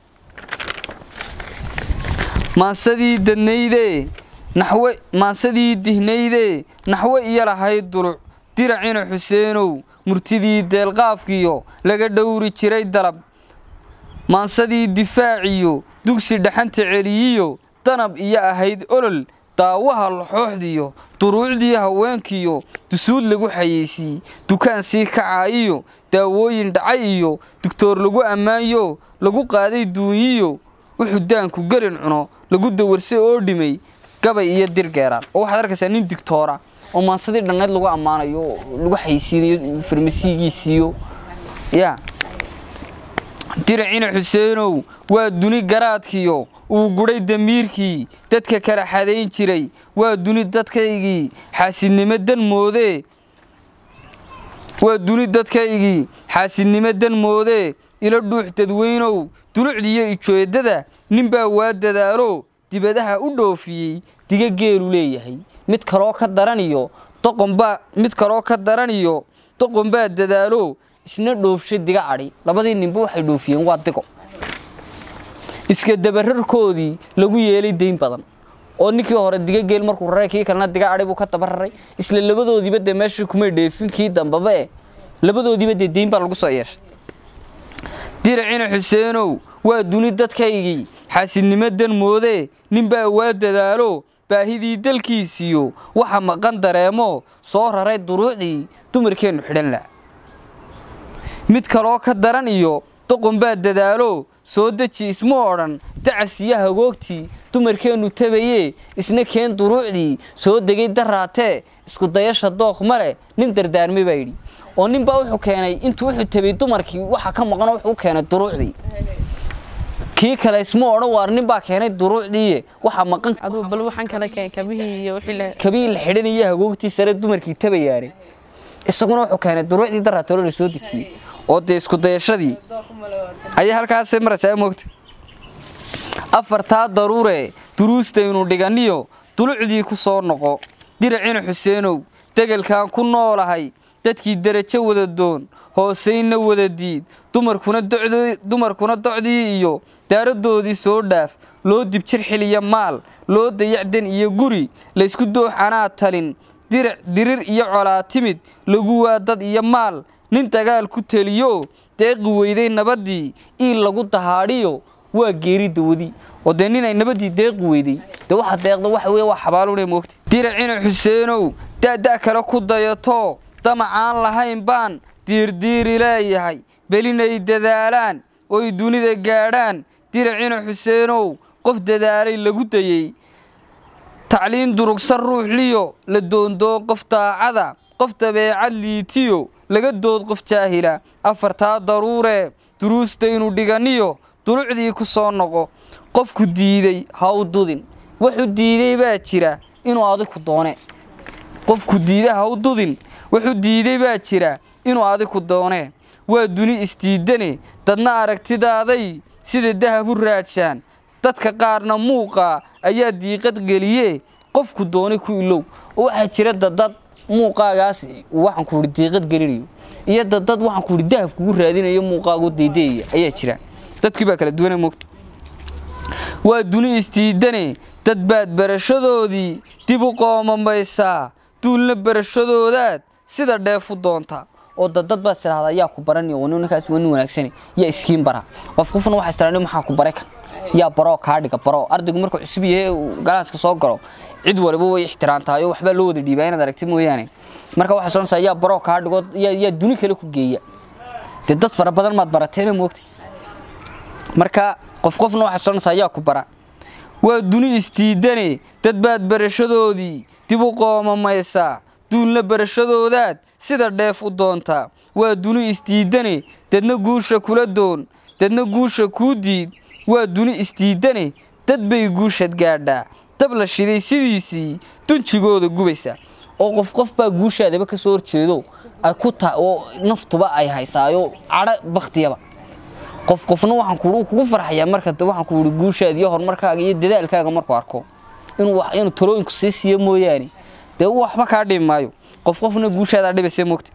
maansadii dadnayde naxwe maansadii dihnayde naxwe iyo lahayd duluc diracina xuseenow murtidii deelqaafkiyo laga dhowri jiray dalab maansadii difaaciyo dugsi dhaxanta celiyiyo danab iyo ahayd olol daawaha laxooxdiyo duruucdii haweenkiyo dusuud lagu xayeysiiy dukaan sii kacaayiyo daawooyin dhacay iyo dugtoor lagu ammaanyo lagu qaaday duunyiyo wuxuu daanku gelin cuno lagu dawarsay oo dhimay gabay iyo dirgeeraan oo waxaad arkaysaa nin digtoora oo maansadii dhannayd lagu ammaanayo oo lagu xaysiinayo farmasiigiisiiyo ya diracina xuseenow waa duni garaadkiyo uu gudhay damiirkii dadka kala xadayn jiray waa duni dadkaygii xaasidnimo dan moodee waa duni dadkaygii xaasidnimo dan moodee ila dhuux dadweynow dulucdiiyo ijoedada ninbaa waa dadaalo dibadaha u dhoofiyey diga geelu leeyahay mid kaloo ka daraniyo doqonbaa mid kaloo ka daraniyo doqon baa dadaalo isna dhoofshay diga adhi labadii ninba waxay dhoofiyeen waa digo iska dabararkoodii lagu yeelay dayn badan oo ninkii hore diga geel markuu raray kii kalena diga adhi buu ka dabararay isla labadoodiiba dee meeshii kumay dheefin kii dambaba e labadoodiiba dee dayn baa lagu soo yeeshay diracina xuseenow waa duni dadkaygii xaasidnimadan moodee ninbaa waa dadaalo baahidii dalkiisiyo waxa maqan dareemo soo raray duruucdii dumarkeennu xidhan la mid kaloo ka daran iyo doqon baa dadaalo soo deji isma odhan dacasiyo hagoogtii dumarkeennu tabayee isna keen duruucdii soo degay daraatee isku dayasha dooq male nin dardaarmay baa yidhi oo nin baa wuxuu keenay intuu wuxuu tabay dumarkii waxa ka maqano wuxuu keenay duruucdii kii kale isma odhan waar nin baa keenay duruucdii waxa maqan aduu bal waxaan kale keen kabihii iyo wixii la kabii la xidhanaya hagoogtii sare dumarkii tabayaanay isaguna wuxuu keenay duruucdii daraatolo la soo dejiyey oo dee isku dayashadii ayay halkaasay maraysaa moogta afartaa daruure duruustaynu dhiganiyo dulucdii ku soo noqo diracina xuseenow degelkaan ku noolahay dadkii derajo wada doon hoosaynna wada diid dumarkuna docdii dumarkuna docdii iyo daaradoodii soo dhaaf loo dibjir xiliya maal loo dayacdan iyo guri laysku dooxanaa talin dirac dirir iyo colaa timid lagu waa dad iyo maal nin dagaal ku teliyo deeqi weyday nabaddii iil lagu dahaadhiyo waa geeri dawadi oo dee nin ay nabaddii deeqi weyday dee waxa deeqda waxa weye waa xabaalune moogta diracina xuseenow da'da' kale ku dayato damacaan lahayn baan diirdiiri leeyahay belinay dadaalaan oy dunida gaadhaan diracina xuseenow qof dadaalay lagu dayey tacliin durugsan ruuxliyo la doondoon qof daacada qof dabeecad liitiyo laga dood qof jaahila afartaa daruuree duruustaynu dhiganiyo dulucdii ku soo noqo qofku diiday ha u dudin wuxuu diiday baa jira inuu adiku doone qofku diida ha u dudin wuxuu diiday baa jira inuu adiku doone waa duni isdiidane dadna aragtidaaday sida dahab u raajaan dadka qaarna muuqa ayaa diiqad geliye qofku doonay ku ilow oo waxaa jira dadad muuqaagaas waxaan ku ihi diiqad gelinayo iyo dadad waxaan ku ihi dahab kugu raadinayo muuqaagu daydeeya ayaa jira dadkii baa kala duwana moogta waa duni isdiidane dad baad barashadoodii dib u qoomamaysaa duulna barashadoodaad sida dheefu doonta oo dadad baad tidhahdaa yaa ku barani oo ninkaas waa nin wanaagsani yaa iskiin bara qof qofna waxaa istiraani maxaa ku bare kan yaa baroo kaa dhiga baro ardaygu markuu cusub yahay uu galaaska soo galo cid waliba way ixtiraamtahay oo waxbaa loo wada dhiibaa inaad aragti mooyaane marka waxaa soonaysaa yaa baroo kaa dhigo yaa yaa duni kale ku geeya dee dad fara badan maad barateena moogta marka qof qofna waxaa soonaysaa yaa ku bara waa duni isdiidane dad baad barashadoodii dib u qoomamaysaa duulna barashadoodaad sida dheef u doontaa waa duni isdiidane dadna guusha kula doon dadna guusha kuu diid waa duni isdiidane dad bay guushad gaadhaa dab la shiday sidiisii dunjigooda gubaysa oo qof qof baa guushaadaba ka soo horjeedo ay ku ta oo naftuba ay haysaayo cadho baktiyaba qof qofna waxaan ku kugu farxayaa marka waxaan ku yidhi guushaada iyo horumarkaaga iyo dadaalkaaga markuu arko inuu inuu talooyinku sii siiyo mooyaane dee waxba kaa dhibi maayo qof qofna guushaadaa dhibaysa moogta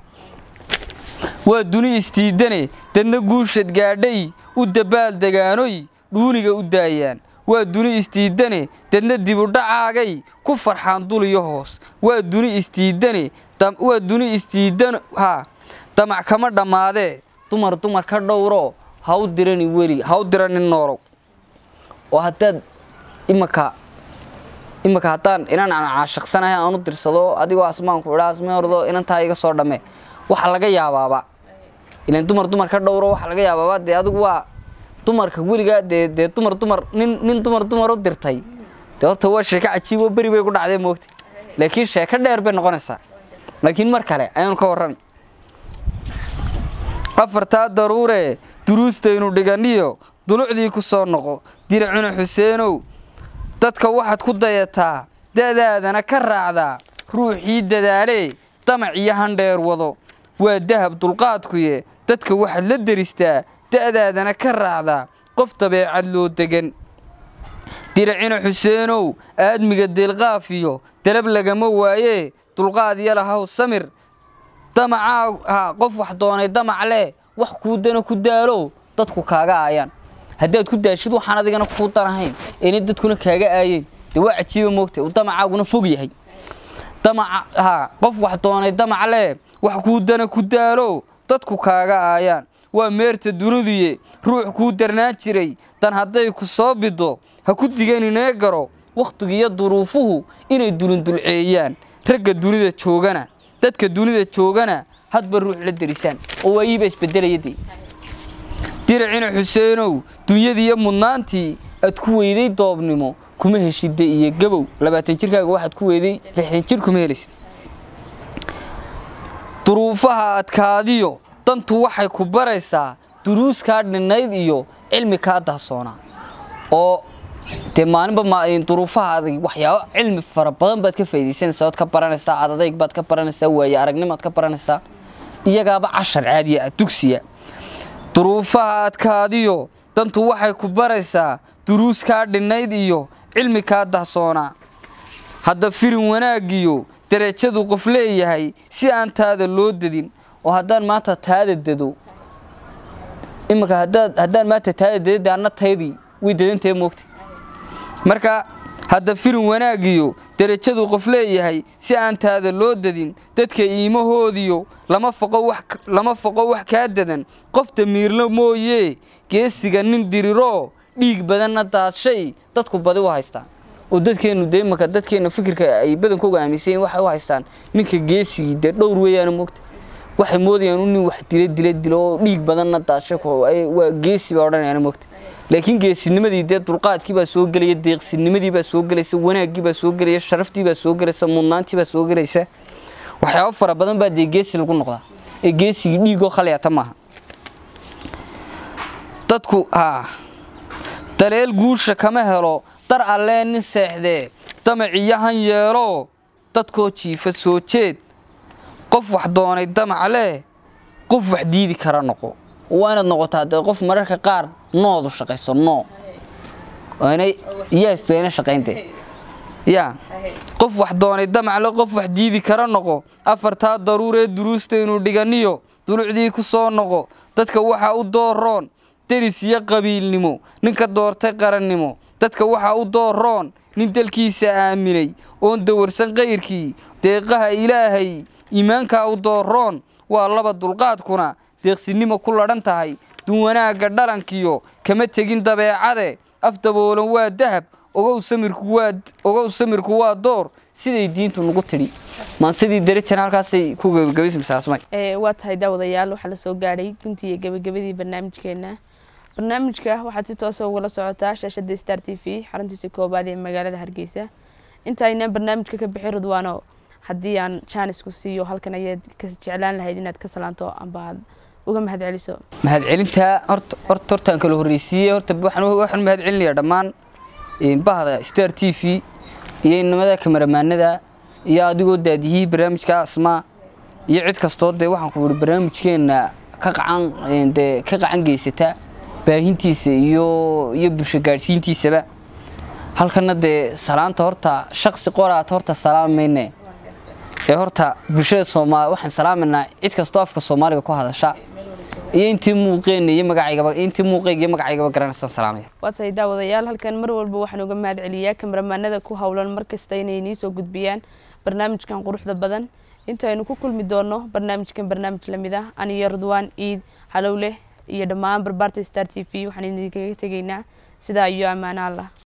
waa duni isdiidane dadna guushad gaadhay u dabaal degaanoy dhuuniga u daayaan waa duni isdiidane dadna dibudhacaagay ku farxaan dul iyo hoos waa duni isdiidane waa duni isdiidan ha damac kama dhammaadee dumar dumar ka dhowro ha u dirani weli ha u diranin noolow oo haddaad imaka imaka haddaan inan aan caashiqsanahay aan u dirsado adigoo asmaanku idhaa asmee ordo inantaa iga soo dhamme waxa laga yaabaaba ilan dumar dumar ka dhowro waxa laga yaabaaba dee adigu waa dumarka weligaa dee dee dumar dumar nin nin dumar dumar u dirtay dee horta waa sheeko cajiib oo beri bay ku dhacdee moogta laakiin sheeko dheer bay noqonaysaa laakiin mar kale ayaanu ka warrami afartaa daruure duruustaynu dhiganiyo dulucdii ku soo noqo diracuna xuseenow dadka waxaad ku dayataa da'daadana ka raacdaa ruuxii dadaalee damac iyo handheer wado waa dahab dulqaadkuye dadka waxaad la deristaa da'daadana ka raacdaa qof dabeecad loo degan diracina xuseenow aadmiga deelqaafiyo dalab lagama waayee dulqaad yalahaw samir damacaa ha qof wax doonay damac leh wax kuu dana ku daalo dadku kaaga aayaan haddaad ku daashid waxaan adigana kuu danahayn inay dadkuna kaaga aayeen dee waa cajiiba moogta uu damacaaguna fog yahay damaca ha qof wax doonay damac leh wax kuu dana ku daalo dadku kaaga aayaan waa meerta duniduye ruux kuu darnaan jiray dan hadday ku soo bido ha ku diganinee garo wakhtigiiyo duruufuhu inay dulindulceeyaan ragga dunida joogana dadka dunida joogana hadba ruux la derisaan oo waayiiba isbedelaya dee diracina xuseenow dunyadiiyo mudnaantii aad ku weyday doobnimo kuma heshida iyo gabow labaatan jirkaaga waxaad ku weyday lixdan jir kuma helaysid duruufaha adkaadiyo dantu waxay ku baraysaa duruus kaa dhinnayd iyo cilmi kaa dahsoonaa oo dee maalinba duruufaha adag waxyaabo cilmi fara badan baad ka faaidaysanaysaa ood ka baranaysaa adadayg baad ka baranaysaa waaye aragnimaad ka baranaysaa iyagaaba cashar caadiya ah dugsiya duruufaha adkaadiyo dantu waxay ku baraysaa duruus kaa dhinnayd iyo cilmi kaa dahsoonaa hadda firin wanaagiyo darajadu qof leeyahay si aan taada loo dadin oo haddaan maanta taada dado iminka hadaad haddaan maanta taada dadade anna taydii way dadantahe moogta marka hadda firin wanaagiyo darajadu qof leeyahay si aan taada loo dadin dadka iimahoodiyo lama foqo wax lama foqo wax kaa dadan qof damiirla mooyee geesiga nin diriroo dhiig badanna daadshay dadku badi u haystaan oo dadkeennu dee imanka dadkeenna fikirka ay badankooga aaminsan waxay u haystaan ninka geesigii dee dhowr weeyaana moogta waxay moodayaan u nin wax dila dila dilo oo dhiig badanna daadshay waa geesi baa odhanayaana moogta laakiin geesinimadii dee dulqaadkii baa soo gelaya deeqsinimadii baa soo gelaysa wanaaggii baa soo gelaya sharaftii baa soo gelaysa mudnaantii baa soo gelaysa waxyaabo fara badan baa dee geesi lagu noqdaa ee geesigii dhiigoo khalyata maaha dadku haa daleel guusha kama helo dar allee nin seexdee damaciyahan yeelo dadkoo jiifa soo jeed qof wax doonay damac leh qof wax diidi kara noqo waa inaad noqotaa dee qof mararka qaar noodu shaqayso noo inay yeesto ina shaqayntee yaa qof wax doonay damacle qof wax diidi kara noqo afartaa daruuree duruusta inuu dhiganiyo dulucdii ku soo noqo dadka waxaa u dooroon deris iyo qabiilnimo ninka doortay qarannimo dadka waxaa u dooroon nin dalkiisa aaminay oon dawarsan kayrkii deeqaha ilaahay iimaankaa u dooroon waa laba dulqaadkuna deeqsinimo ku ladhan tahay dun wanaagga dhalankiyo kama tegin dabeecade af daboolan waa dahab ogow samirku waa ogow samirku waa door siday diintu nagu tidhi maan sidii darajana halkaasay ku gebagabaysmasaasmay waa tahay daawadayaal waxaa la soo gaadhay guntii iyo gebagabadii barnaamijkeena barnaamijka waxaad si toosa ugala socotaa shaashada star t v xaruntiisa koobaad ee magaalada hargeysa inta aynaan barnaamijka ka bixin ridwaano haddii aan jaanisku siiyo halkan ayaad ka jeclaan lahayd inaad ka salaanto amba aad uga mahad celiso mahadcelintaa horta horta hortaan kala horreysiiyey horta waxaan waxaan mahad celinayaa dhammaan bahda star t v iyo inamada kamaramaanada iyo adigoo daadiyihii barnaamijka asmaa iyo cid kastoo dee waxaan ku yihi barnaamijkeenna ka qacan dee ka qacan geysata baahintiisa iyo iyo bulsho gaadhsiintiisaba halkana dee salaanta horta shaqsi qoraata horta salaamayne ee horta bulshada soomaali waxaan salaamaynaa cid kastoo afka soomaaliga ku hadasha iyo intii muuqeena iyo magacaygaba intii muuqeyga iyo magacaygaba garanaysaan salaamaya waa tahay daawadayaal halkan mar walba waxaan uga mahad celiyaa kamaramaanada ku howlan mar kasta inay nii soo gudbiyaan barnaamijkan quruxda badan intaynu ku kulmi doono barnaamijkan barnaamij lamid ah aniyo ridwaan iid halowleh iyo dhammaan barbaarta star t v waxaan idinkaga tegaynaa sidaa iyo ammaano allah